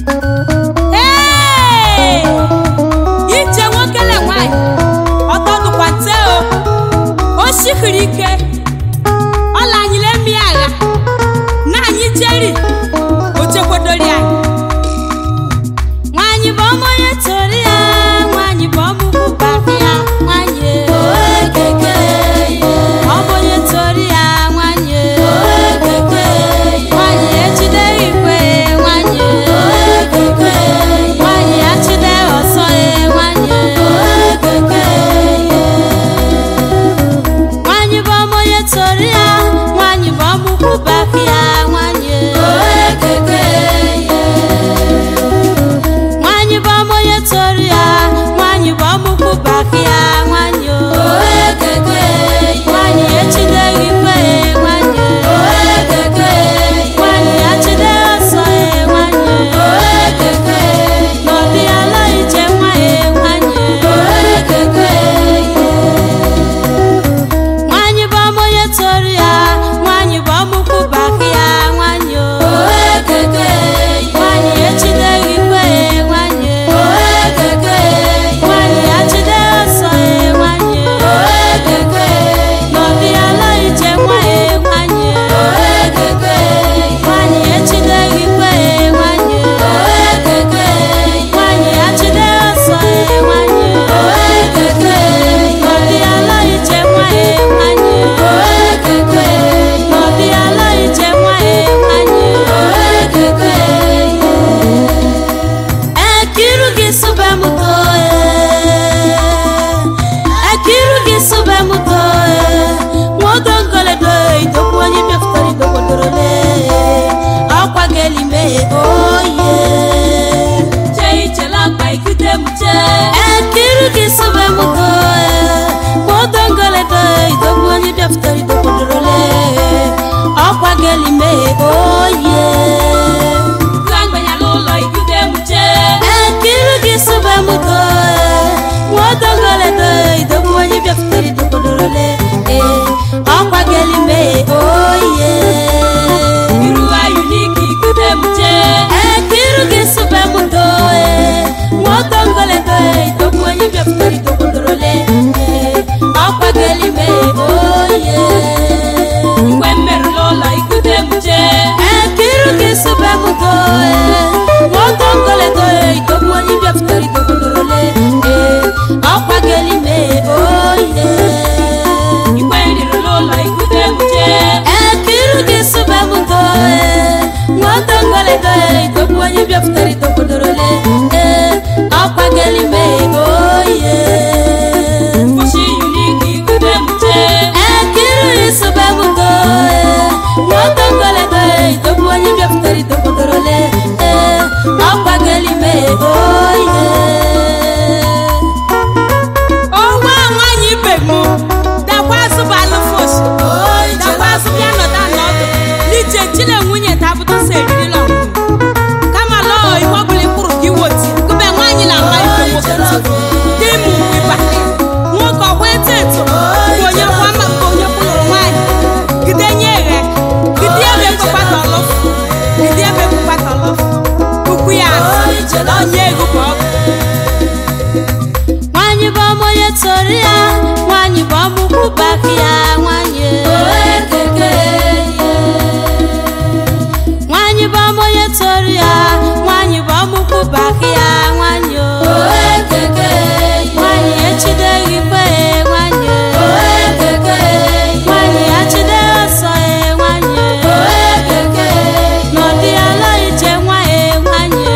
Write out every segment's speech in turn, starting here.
Ee! ije nwoke le nwanyị ọtọdụkwa nte o o sihiri ike ọ lanyere mmi agha na anyị jeri o chekwadori anyị nwanyị bụ ọmụ onye tori ya nwanyị bụ ọmụmụ baka ya nwanyị ọ bụ onye tori ya nwanyị nwanyị ejideghị ikwe nwanyị nwanyị achide ọsọ ya nwanyị nwanyị bụ ọmụ onye tori ya nwanyị bụ ọmụmụ baka ya nwanyị nwanyị bụ ọmụ onye tori ya nwanyị bụ ọmụmụ baka ya nwanyị o nwanyị echideghị ikwe nwanyị nwanyị achide ọsọ ya nwanyị n'ọdị ala ije nwa ya nwanyị nwanyị bụ ọmụ onye tori ya nwanyị bụ ọmụkwụ baka ya nwanyị o nwanyị echideghị ikwe nwanyị nwanyị achide ọsọ ya nwanyị n'ọdị ala ije nwa ya nwanyị nwanyị echideghị ikwe nwanyị nwanyị achide ọsọ ya nwanyị n'ọdị ala ije nwa ya nwanyị n'ọdị ala ije nwa ya nwanyị Ekiru gị sube m toe Ekiru gị sube m toe Nwodongoledo idokwu onye bịafutara idokwadorole Ọkwa gelime oye Chee ichela akpa ikute m chee Ekiru gị sube m toe Nwodongoledo idokwu onye bịafutara idokwadorole Ọkwa gelime oye Ekiru gị sube m toe Nwodongoledo idokwu onye bịafutara idokwadorole Ee, ọkwa gelime oye Ekiru gị sube m toe Nwodongoledo idokwu onye bịafutara idokwadorole Ee, ọkwa gelime oye Ekiru gị sube m toe Nwodongoledo idokwu onye bịafutara idokwadorole Ee, ọkwa gelime oye Ekiru gị sube m toe Nwodongoledo idokwu onye bịafutara idokwadorole Ee, ọkwa gelime oye Ekiru gị sube m toe Nwodongoledo idokwu onye bịafutara idokwadorole Ee, ọkwa gelime oye ọnwa nwanyị ibe m dakwa azụ bụ alụfos dakwa azụ bịa nọda n'ọdụ n'ije chile nwunye tabụta so eririla ọmụmụ kama lọọ ihe ọbụla ịkwụrụ ka iwoti gụbe nwaanyị na ama ibe nwoke ntị dị mụ ịba nwoke ọgwa eto eto bụ onye kwa ama nke onye kwụrụ nwaanyị gide nye eghe gide ebe kpakpata ọlọfụ gide ebe kpakpata ọlọfụ ukwu ya asị onye ego bụ ọgụ nwanyị bụ ọmụ onye tori ya nwanyị bụ ọmụkwụ baka ya nwanyị nwanyị bụ ọmụ onye tori ya nwanyị bụ ọmụkwụ baka ya nwanyị o nwanyị echideghị ikwe nwanyị nwanyị achide ọsọ ya nwanyị n'ọdị ala ije nwa ya nwanyị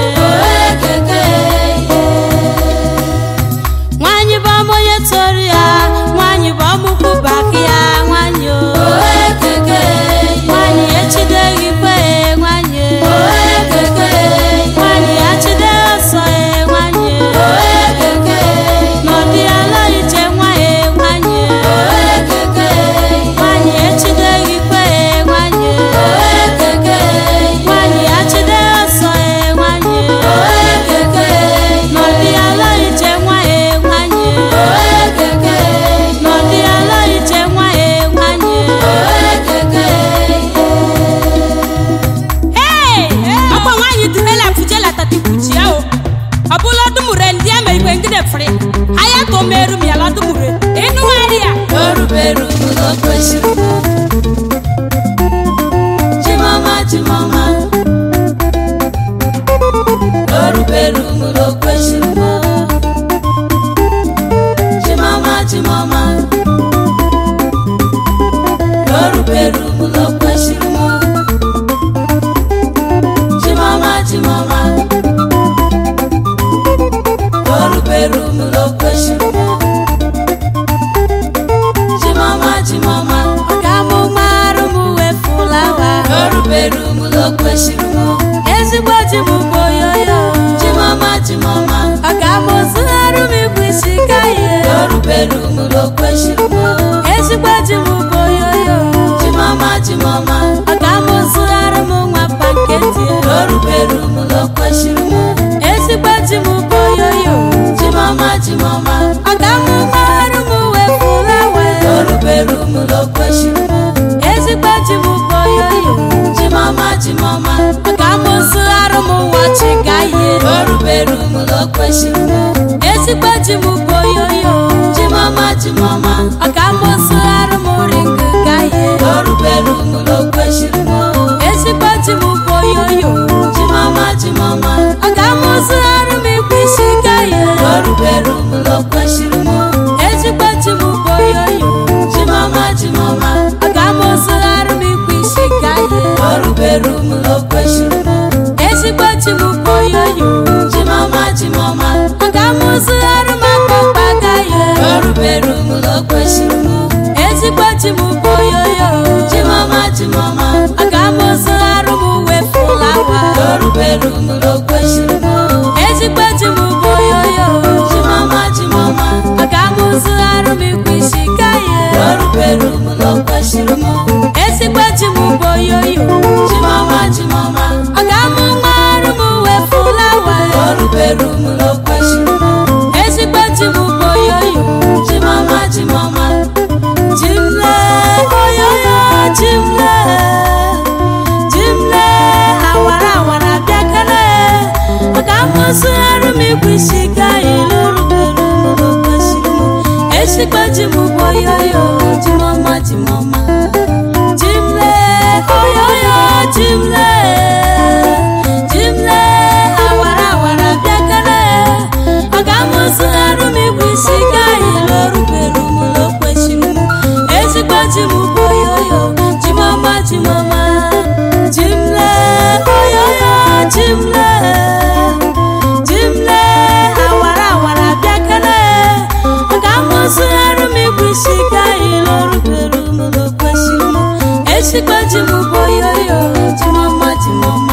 nwanyị bụ ọmụ onye tori ya nwanyị bụ ọmụkwụ baka ya nwanyị o nwanyị echideghị ikwe nwanyị go meru mi ala dumure inu wari ya Yoruberu lo kwesịrị m Chimama chimama Yoruberu lo kwesịrị m Chimama chimama Yoruberu lo kwesịrị m Chimama chimama Yoruberu lo kwesịrị m Chimama chimama ọga mụ marụ m wefulawa Yoruberu lo kwesịrị m ezigbo ji m bụ oyoyo Chimama chimama ọga mụ zụgharụ m ikwu isi ka ihe Yoruberu lo kwesịrị m ezigbo ji m bụ oyoyo Chimama chimama ọga mụ zụgharụ m nwa panketi Yoruberu lo kwesịrị m ezigbo ji m bụ oyoyo Chimama chimama ọga mụ marụ m wefulawa Yoruberu lo kwesịrị m ezigbo ji m bụ oyoyo Chimama chimama ọga mụ zụgharụ m wọchị ka ihe Yoruberu lo kwesịrị m ezigbo ji m bụ oyoyo Chimama chimama ọga mụ zụgharụ m ringi ka ihe Yoruberu lo kwesịrị m ezigbo ji m bụ oyoyo Chimama chimama ọga mụ zụgharụ m ikwu isi ka ihe Yoruberu lo kwesịrị m ezigbo ji m bụ oyoyo Chimama chimama ọga mụ zụgharụ m ikwu isi ka ihe Yoruberu lo kwesịrị m ezigbo ji m bụ oyoyo Chimama chimama ọga mụ zụgharụ m akpụkpa ka ihe Yoruberu lo kwesịrị m ezigbo ji m bụ oyoyo Chimama chimama ọga mụ zụgharụ m uwe fulawa Yoruberu lo kwesịrị m ezigbo ji m bụ oyoyo Chimama chimama ọga mụ zụgharụ m ikwu isi ka ihe Yoruberu lo kwesịrị m ezigbo ji m bụ oyoyo Chimama chimama ọga mụ marụ m uwe fulawa Yoruberu lo kwesịrị m ezigbo ji m bụ oyoyo Chimama chimama jimle oyoyo jimle jimle awara awara bịakere ọga mụ zụgharụ m ikwu isi ka ihe rubere kwesịrị m ezigbo ji m bụ oyoyo jimọma jimọma jimle oyoyo jimle jimle awara awara bịakere ọga mụ zụgharụ m ikwu isi ka ihe rubere m kwesịrị m ezigbo ji m bụ oyoyo jimọma jimọma jimle oyoyo jimle jimle awara awara bịakere ọga mụ zụgharụ m ikwu isi ka ihe rubere m kwesịrị m ezigbo ji m bụ oyoyo jimọma jimọma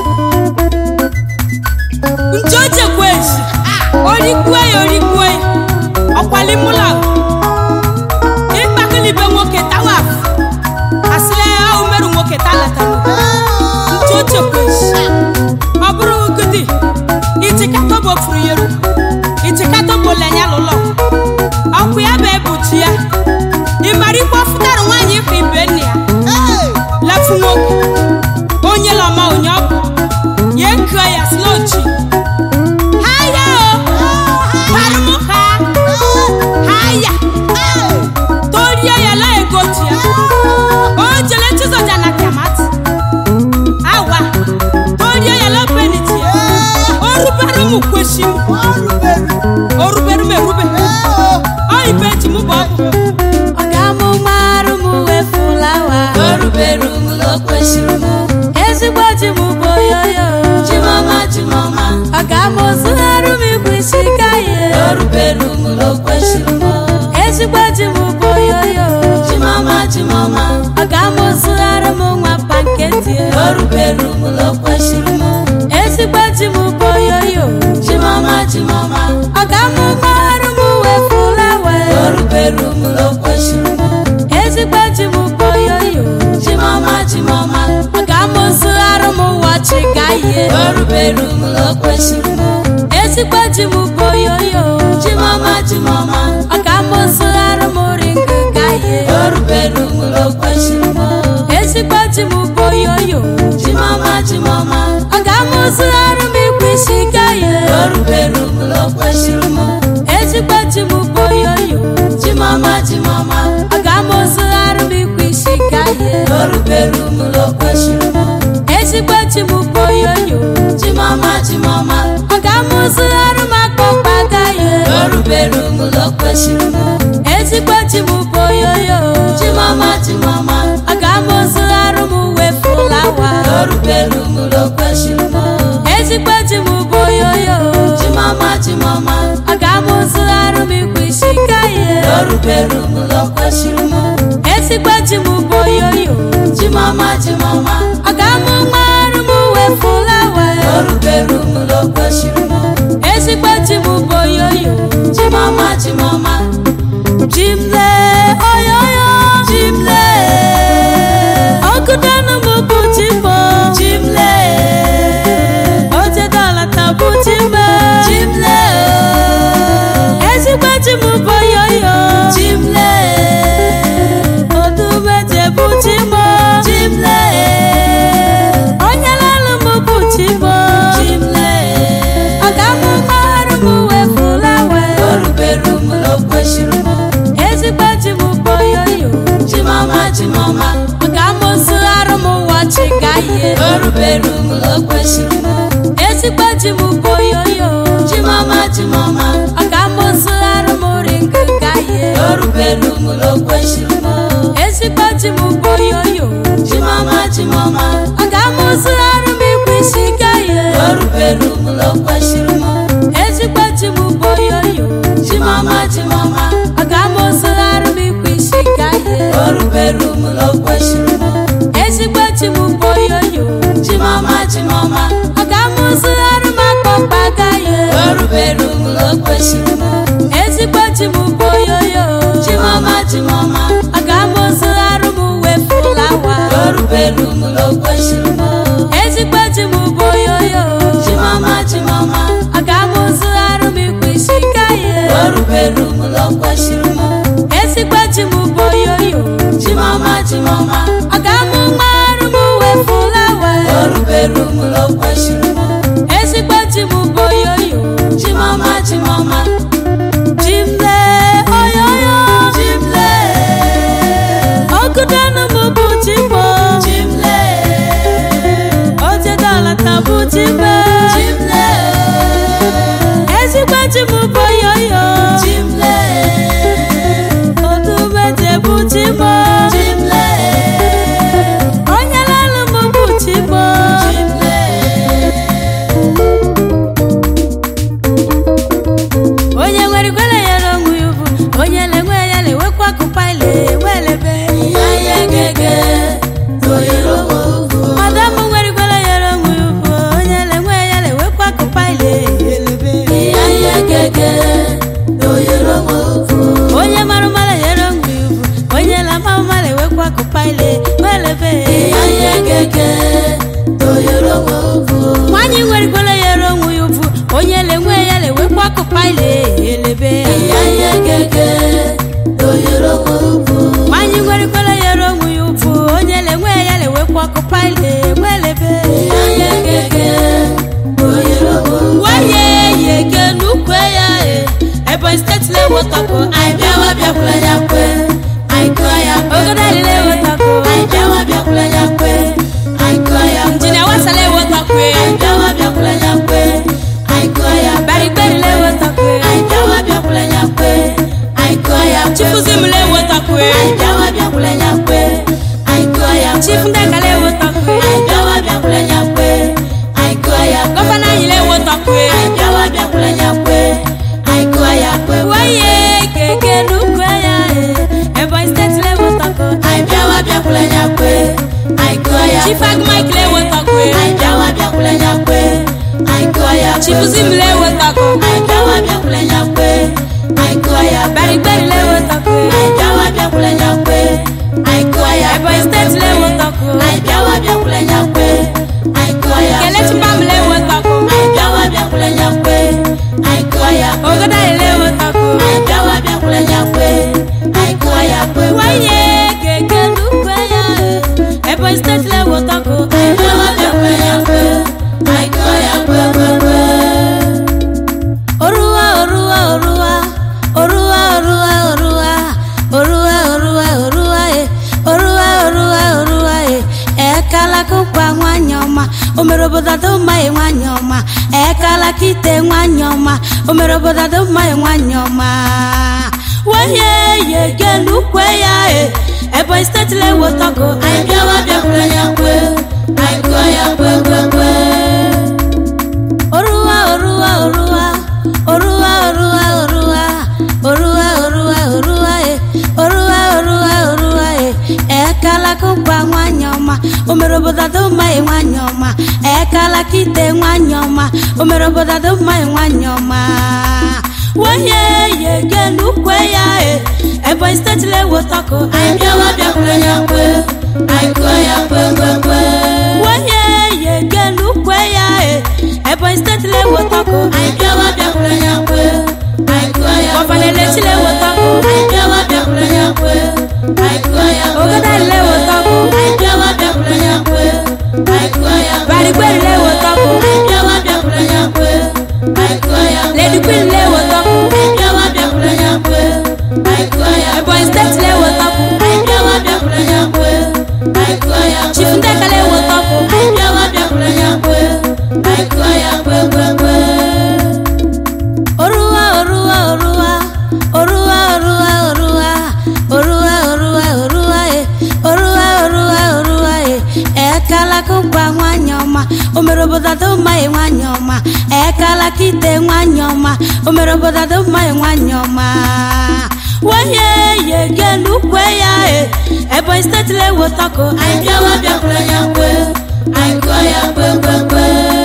njojekwezi orikwue ya orikwue ọkwalimụla ịkpakụlibe nwoke tawafụ asịrị ahụ merụ nwoke talatara njojekwezi ọ bụrụ gidi itikatọbo furu yeru itikatọbo lenya lụlọ ọkụ ya bụ ebuchi ya ịmara ikwe fụtara nwaanyị ịkwa ibe nne ya lafu nwoke onye lọma onye ọbụ ya ekue ya slochi haya o parụmụ ha haya torie ya la egoti ya o jele chizoja na kamati awa torie ya la peniti ya o rubere m kwesi m o rubere m erube o ibe ji m bụ ọbụ ọga mụ marụ m wefulawa Yoruberu lo kwesịrị m ezigbo ji m bụ oyoyo Chimama chimama ọga mụ zụgharụ m ikwu isi ka ihe Yoruberu lo kwesịrị m ezigbo ji m bụ oyoyo Chimama chimama ọga mụ zụgharụ m nwa panketi Yoruberu lo kwesịrị m ezigbo ji m bụ oyoyo Chimama chimama ọga mụ marụ m wefulawa Yoruberu lo kwesịrị m ezigbo ji m bụ oyoyo Chimama chimama ọga mụ zụgharụ m wọchị ka ihe Yoruberu lo kwesịrị m ezigbo ji m bụ oyoyo Chimama chimama ọga mụ zụgharụ m ringi ka ihe Yoruberu lo kwesịrị m ezigbo ji m bụ oyoyo Chimama chimama ọga mụ zụgharụ m ikwu isi ka ihe Yoruberu lo kwesịrị m ezigbo ji m bụ orubere m lo kwesịrị m ezigbo chi m bụ oyoyo chimọma chimọma ọ ga-amụzigharị m akpọkpa agaghị orubere m lo kwesịrị m ezigbo chi m bụ oyoyo chimọma chimọma ọ ga-amụzigharị m uwe fụlawa orubere m lo kwesịrị m ezigbo chi m bụ oyoyo chimọma chimọma ọ ga-amụzigharị m ikwu isi gaghị orubere m lo kwesịrị m ezigbo chi m bụ oyoyo chimọma chimọma ọ ga-amụ mgbarụ m uwe fụlawa orubere m lo kwesịrị m ezigbo chi m bụ oyoyo chimọma chimọma Jimle oyoyo Jimle Ọkụdanụ m bụ Jimbo chimle Ojedala ta bụ Jimbe chimle Ezigbo chi m bụ oyoyo chimle Odumeje bụ Jimbo chimle Onye lalụ m bụ Jimbo chimle Ọ ga-amụ mgbarụ m wee fụlawe orubere m lo kwesịrị m Ezigbo chi m bụ oyoyo chimọma chimọma Ọ ga-amụzigharị m wọchị gaghị orubere m lo kwesịrị m Ezigbo chi m bụ oyoyo chimọma chimọma ọ ga-amụzigharị m ringo gaghị orubere m lo kwesịrị m ezigbo chi m bụ oyoyo chimọma chimọma ọ ga-amụzigharị m ikwu isi gaghị orubere m lo kwesịrị m ezigbo chi m bụ oyoyo chimọma chimọma ọ ga-amụzigharị m ikwu isi gaghị orubere m lo kwesịrị m ezigbo chi m bụ oyoyo chimọma chimọma ọ ga-amụzigharị m akpọkpa gaghị orubere m lo kwesịrị m ezigbo chi m bụ oyoyo chimọma chimọma ọ ga-amụzigharị m uwe fụlawa orubere m lo kwesịrị m ezigbo chi m bụ oyoyo chimọma chimọma ọ ga-amụzigharị m ikwu isi gaghị orubere m lo kwesịrị m ezigbo chi m bụ oyoyo chimọma chimọma ọ ga-amụ mgbarụ m uwe fụlawa orubere m lo kwesịrị m ezigbo chi m bụ oyoyo chimọma chimọma jimle oyoyo chimle ọgụdanụ m bụ jimbo chimle ojedala ta bụ jimbe chimle ezigbo chi m bụ oyoyo chimle odumeje bụ jimbo chimle onye lalụ m bụ jimbo chimle onye nwere ikwere ya n'onwe ya ugwu onye na-enwe ya na-enwekwa akụpa ile welebe ihe gege toyero m ugwu madam nwere ikwere ya n'onwe ya ugwu onye na-enwe ya na-enwekwa akụpa ile elebe ihe gege toyero m ugwu onye mara mara ya n'onwe ya ugwu onye na-ama mma na-enwekwa akụpa ile welebe ihe gege toyero m ugwu nwaanyị nwere ikwere ya n'onwe ya ugwu onye na-enwe ya na-enwekwa akụpa ile elebe ihe gege toyero m ugwu nwaanyị nwere ikwere ya n'onwe ya ugwu onye na-enwe ya na-enwekwa akụpa ile welebe ihe gege toyero m ugwu waye yege n'ukwe ya e ebonyi steeti na-ewotọkụ anyị bịawa bịakwula ya kwe anyị kụọ ya kwe ogodo anyị na-ewotọkụ anyị bịawa bịakwula ya kwe anyị kụọ ya kwe injinia wasa na-ewotọkụ anyị bịawa bịakwula ya kwe anyị kụọ ya kwe barigberi na-ewotọkụ anyị bịawa bịakwula ya kwe anyị kụọ ya kwe chifuzim na-ewotọkụ anyị bịawa bịakwula ya kwe anyị kụọ ya kwe chifu ndeka na-ewotọkụ anyị bịawa bịakwula ya kwe anyị kụọ ya kwe gọvanọ anyị na-ewotọkụ anyị bịawa bịakwula ya kwe anyị kụọ ya kwe waye gege n'ukwe ya e ebonyi steeti na-ewotọkụ anyị bịawa bịakwula ya kwe anyị kụọ ya chifu kwe agụmaik na-ewotọkụ anyị bịawa bịakwula ya kwe anyị kụọ ya kwe chifuzim na-ewotọkụ anyị bịawa bịakwula ya kwe anyị kụọ ya kwe barigberi na-ewotọkụ anyị bịawa bịakwula ya kwe anyị kụọ ya kwe ebonyi steeti na-ewotọkụ anyị bịawa bịakwula ya kwe anyị kụọ ya kwe kelechi mbam na-ewotọkụ anyị bịawa bịakwula ya kwe anyị kụọ ya kwe ogodo anyị na-ewotọkụ anyị bịawa bịakwula ya kwe anyị kụọ ya kwe waye gege n'ukwe ya e ebonyi steeti na-ewotọkụ anyị bịawa bịakwula ya kwe anyị kụọ ya kwe kwe kwe oruwa oruwa oruwa oruwa oruwa oruwa kụkwa nwanyị ọma o mere obodo dị mma ị nwanyị ọma ekala kite nwanyị ọma o mere obodo dị mma ị nwanyị ọma wenye ye genukwe ya e ebonyi steeti lewotọgo anyị bịawa bịakwere ya kwe anyị gụọ ya kwe kwe kwe oruwa oruwa oruwa oruwa oruwa oruwa oruwa oruwa oruwa e oruwa oruwa oruwa e ekala kụkwa nwanyị ọma o mere obodo dị mma ị nwanyị ọma ekala kite nwanyị ọma o mere obodo dị mma ị nwanyị ọma wenye ye genukwe ya e ebonyi steeti lewotọkụ anyị bịawa bịakwere ya kwe anyị gụọ ya kwe kwe kwe wenye ye genukwe ya e ebonyi steeti lewotọkụ anyị bịawa bịakwere ya kwe anyị gụọ ya gọvanọ eleti lewotọkụ anyị bịawa bịakwere ya kwe anyị gụọ ya ogada lewotọkụ anyị bịawa bịakwere ya kwe anyị gụọ ya barigberi lewotọkụ anyị bịawa bịakwere ya kwe anyị gụọ ya lady queen lewotọkụ anyị bịawa bịakwere ya kwe anyị gụọ ya ebonyi steeti lewotọkụ anyị bịawa bịakwere ya kwe anyị gụọ ya chief ndeka lewotọkụ anyị bịawa bịakwere ya kwe anyị gụọ ya kwe kwe kwe oruwa oruwa oruwa oruwa oruwa oruwa oruwa oruwa oruwa e oruwa oruwa oruwa e ekala kụkwa nwanyị ọma o mere obodo dị mma ị nwanyị ọma ekala kite nwanyị ọma o mere obodo dị mma ị nwanyị ọma wenye ye genukwe ya e ebonyi steeti lewotọkụ anyị bịawa bịakwere ya kwe anyị gụọ ya kwe kwe kwe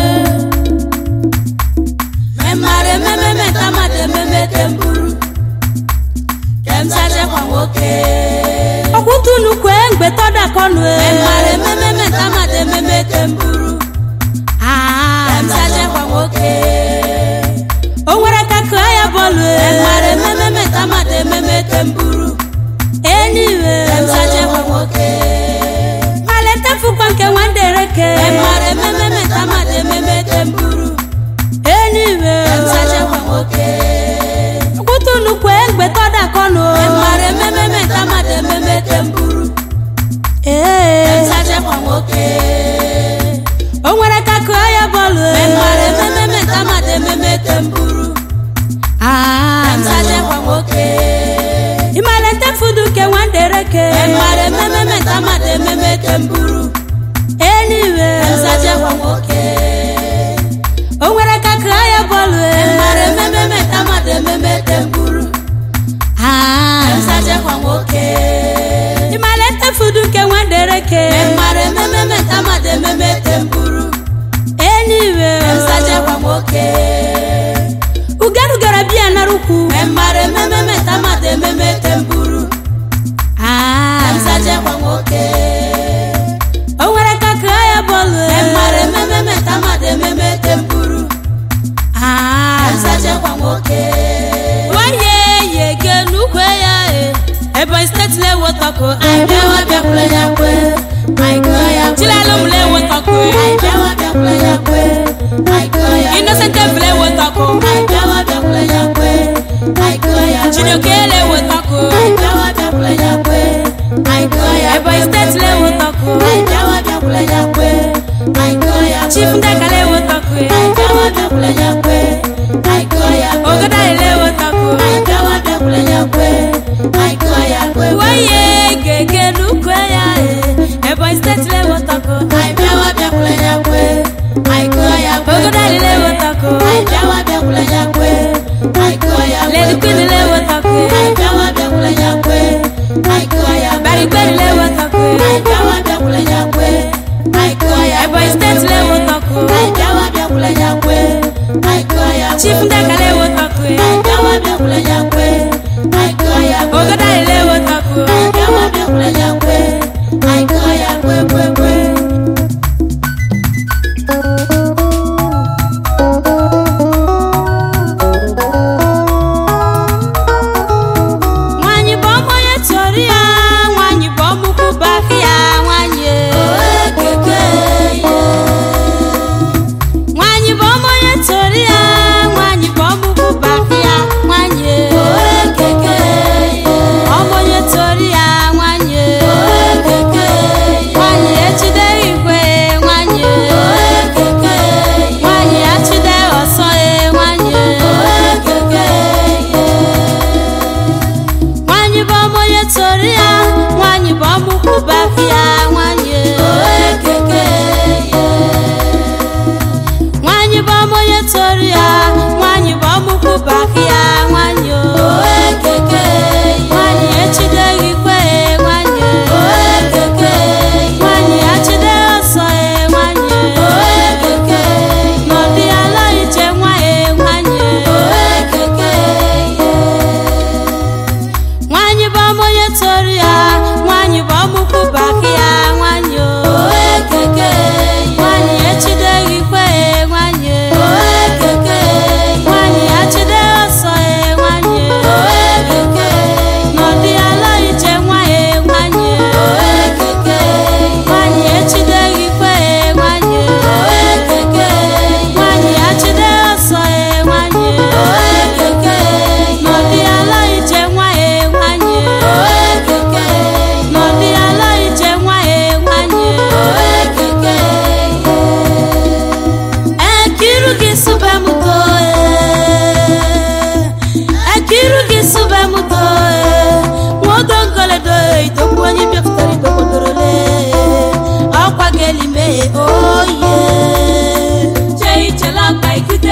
memara ememe metamata ememe temburu kemsachekwa nwoke ọkwụtunu kwe mgbe tọdakọnụ memara ememe metamata ememe temburu kemsachekwa nwoke o nwere ka kụọ ya bọọlụ memara ememe metamata ememe temburu eniwe kemsachekwa nwoke maleta fukwa nke nwandereke memara ememe metamata ememe temburu eniwe kemsachekwa nwoke kwụtụnụ kwe mgbe tọdakọnụ mara ememe metamata ememe temburu kemsachekwa nwoke o nwere ka kụọ ya bọọlụ mara ememe metamata ememe temburu kemsachekwa nwoke ịmalete fudu nke nwandereke mara ememe metamata ememe temburu eniwe kemsachekwa nwoke o nwere ka kụọ ya bọọlụ mara ememe metamata ememe temburu kemsachekwa nwoke ịmalete fudu nke nwandereke mara ememe metamata ememe temburu eniwe kemsachekwa nwoke ugerugara biya narukwu mara ememe metamata ememe temburu kemsachekwa nwoke o nwere ka kụọ ya bọọlụ mara ememe metamata ememe temburu kemsachekwa nwoke nwanyị ye genukwe ya e ebonyi steeti lewotọkụ anyị bịawa bịakwere ya kwe anyị gụọ ya chilalum lewotọkụ anyị bịawa bịakwere ya kwe anyị gụọ ya innocent evu lewotọkụ anyị bịawa bịakwere ya kwe anyị gụọ ya chidoke lewotọkụ anyị bịawa bịakwere ya kwe anyị gụọ ya ebonyi steeti lewotọkụ anyị bịawa bịakwere ya kwe anyị gụọ ya chief ndeka lewotọkụ anyị bịawa bịakwere ya kwe anyị gụọ ya ogodali lewotọkụ anyị bịawa bịakwere ya kwe anyị gụọ ya kwe weye gege nukwe ya e ebonyi steeti lewotọkụ anyị bịawa bịakwere ya kwe anyị gụọ ya kwe ogodali lewotọkụ anyị bịawa bịakwere ya kwe anyị gụọ ya kwe lady queen lewotọkụ anyị bịawa bịakwere ya kwe anyị gụọ ya barigberi lewotọkụ anyị bịawa bịakwere ya kwe anyị gụọ ya ebonyi steeti lewotọkụ anyị bịawa bịakwere ya kwe anyị gụọ ya chief ndeka lewotọkụ anyị bịawa bịakwere ya kwe anyị gụọ ya ogodali lewotọkụ anyị bịawa bịakwere ya kwe anyị gụọ ya kwe kwe kwe nwanyị bụ ọmụ onye tụrụ ya nwanyị bụ ọmụkwụ baka ya nwanyị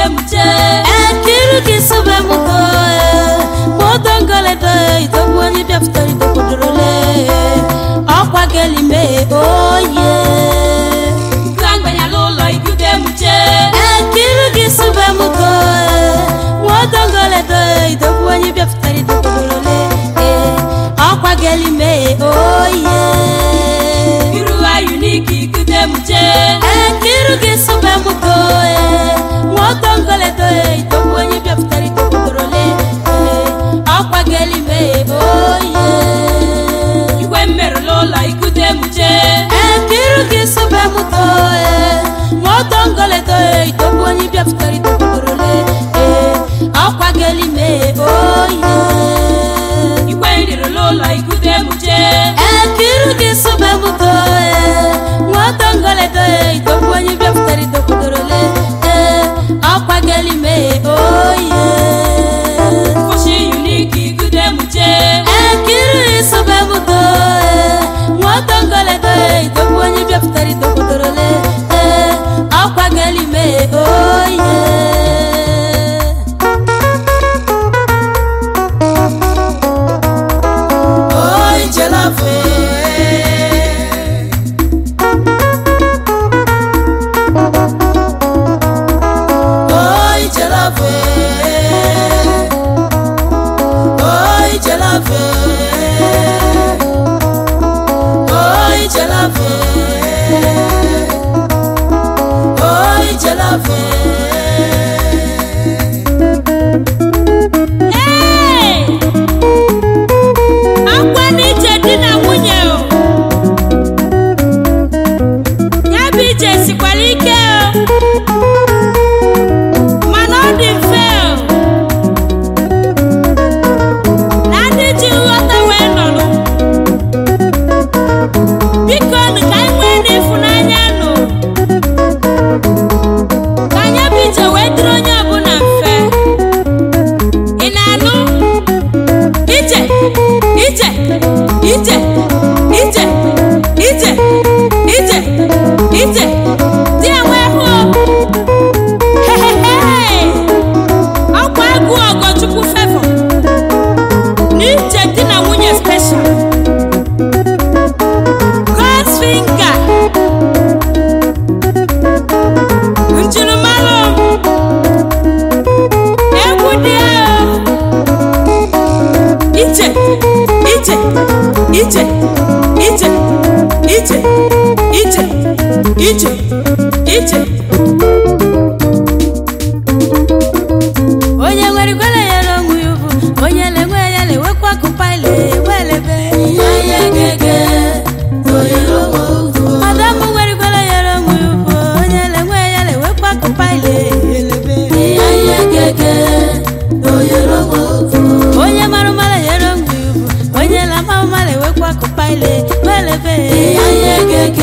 muche ekiru gị sube m go modongoledo itogbu onye bịapụtara idobodorole ọkwa gelime oye Kanganyala ụlọ ikude muche ekiru gị sube m go modongoledo itogbu onye bịapụtara idobodorole ọkwa gelime oye Iru ayuniki ikude muche ekiru gị sube m go modongoledo itogbu onye bịapụtara idobodorole ọkwa gelime oye Igwe mmerụla ụlọ ikude muche ekiru gị sube m go modongoledo itogbu onye bịapụtara idobodorole ọkwa gelime oye Igwe nrirụla ụlọ ikude muche ekiru gị sube m go modongoledo itogbu onye bịapụtara idobodorole ọkwa gelime oye Kwụsị yuniki ikude muche ekiri sube m go modongoledo itogbu onye bịapụtara idobodorole ọkwa gelime oye Oi jelafe Oi jelafe Oi jelafe Oi jelafe Oi jelafe Ee! akwa n'ije di na nwunye o ya bụ ije sikwara ike o mana ọ dị mfe o na ndị ji nghọta wee nọrọ biko nụ ka anyị nwee n'ịfụnanya nụ ka anya bụ ije wee dịrị onye ọbụla mfe ị na-anụ ije ije ije ije ije ije ije di ya wee hụ hehehe ọkwa agụ ọgọchukwu fevọ n'ije di na nwunye special God's finger njirimara egwu dị ahụ ije ije ije ije ije ije ije ije onye nwere igwere yere onwe ya ugwu onye na-enwe ya na-enwekwa akụpa ile welebe madam nwere igwere yere onwe ya ugwu onye na-enwe ya na-enwekwa akụpa ile welebe onye mara mara yere onwe ya ugwu onye na-ama mara enwekwa akụpa ile welebe